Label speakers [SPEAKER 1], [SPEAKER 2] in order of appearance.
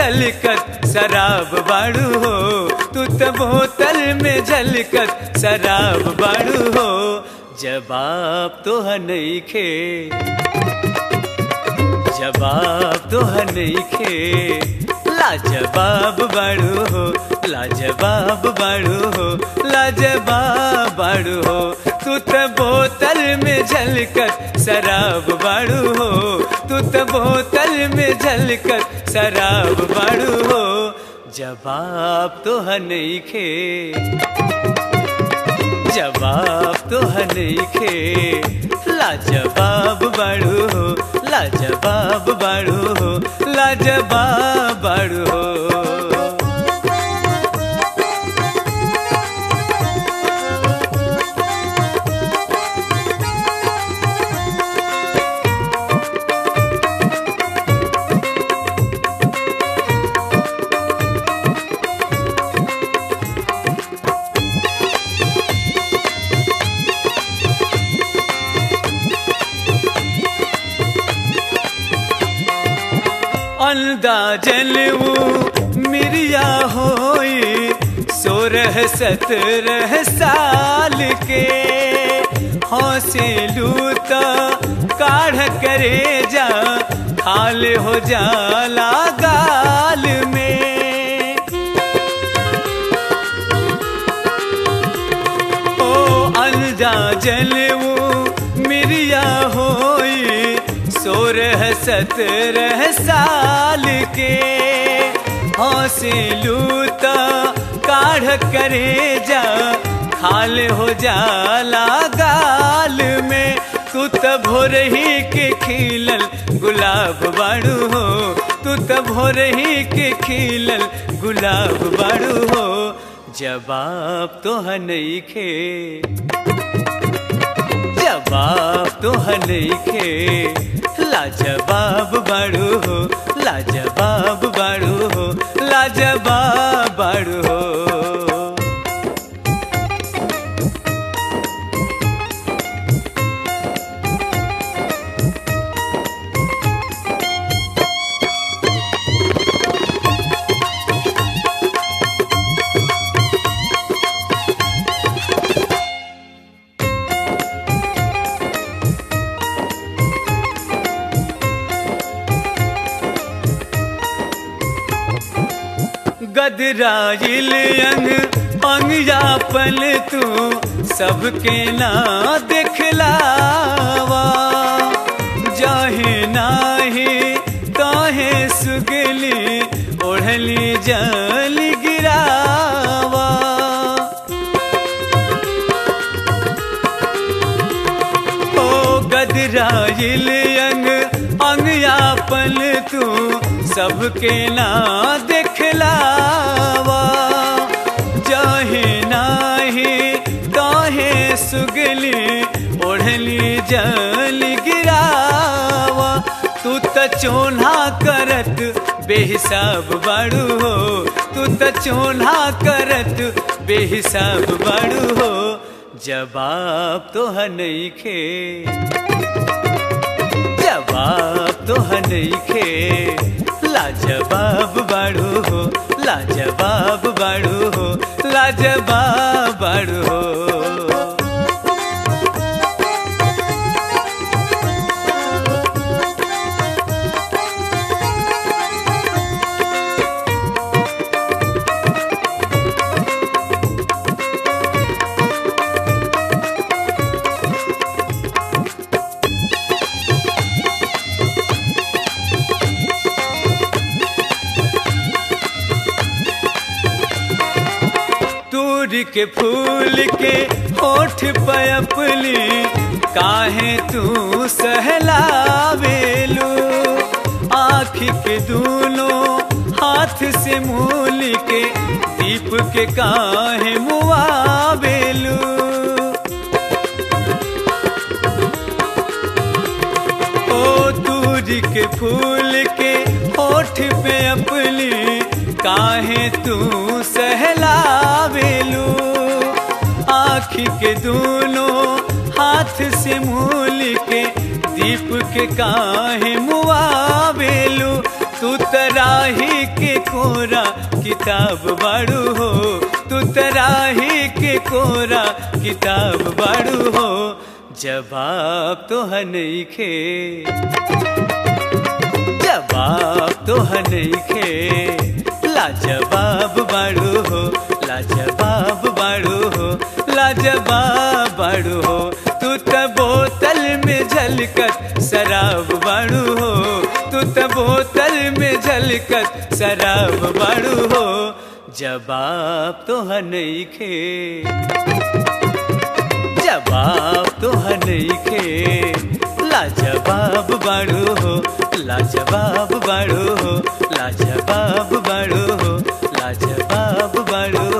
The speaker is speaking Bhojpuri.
[SPEAKER 1] झलकत शराब बाड़ू हो तू तो बोतल में झलकत शराब बाड़ू हो जवाब तो है नहीं खे जवाब तो है नहीं खे लाजवाब बाड़ू हो लाजवाब बाड़ू हो लाजवाब बाड़ू हो तू तो बोतल में झलकत शराब बाड़ू हो तू तो बोतल में झलकत शराब बाड़ू हो जवाब तो है नहीं खे जवाब तो है नहीं खे लाजवाब बाड़ू हो लाजवाब बाड़ू हो लाजवाब बाड़ू हो अंदाजन वो मिरिया होई सोरह सत्रह साल के हौसे लूता काढ़ करे जा हाल हो जाला गाल में ओ अंदाजन वो मिरिया होई सोरह सत्रह साल के हौसे लूता काढ़ करे जा खाल हो जाला गाल में तू तो भोर ही के खिलल गुलाब बाड़ू हो तू तो भोर ही के खिलल गुलाब बाड़ू हो जवाब तो है नहीं खे जवाब तो है नहीं खे लाजवाब बाड़ू हो लाजवाब बाड़ू हो लाजवाब बाड़ू हो गदराइल अंग अंगयापन तू सबके ना दिखलावा जाहे नाही काहे सुगली ओढ़ली जल गिरावा ओ गदराइल अंग अंगयापन तू सबके ना दिखलावा जाहे नाही काहे सुगली ओढ़ली जल गिरावा तू त चोन्हा करत बेहिसाब बाड़ू हो तू त चोन्हा करत बेहिसाब बाड़ू हो जवाब तो है नहीं खे जवाब तो है नहीं खे लाजवाब बाड़ू हो लाजवाब बाड़ू हो लाजवाब बाड़ू हो तूरी के फूल के होठ पयपली काहे तू सहलावेलू आँख के दूनों हाथ से मूल के दीप के काहे मुआवेलू ओ दूरी के फूल के होठ पे अपली काहे तू सहलावेलू आँख के दोनों हाथ से मूल के दीप के काहे मुआवेलू तू तराही के कोरा किताब बाड़ू हो तू तराही के कोरा किताब बाड़ू हो जवाब तो नईखे जवाब तो नईखे लाजवाब बाड़ू हो लाजवाब बाड़ू हो लाजवाब बाड़ू हो तू त बोतल में झलकत शराब बाड़ू हो तू त बोतल में झलकत शराब बाड़ू हो जवाब तो नईखे जवाब तो नईखे लाजवाब बाड़ू हो लाजवाब बाड़ू हो लाजवाब बाड़ू हो लाजवाब बाड़ू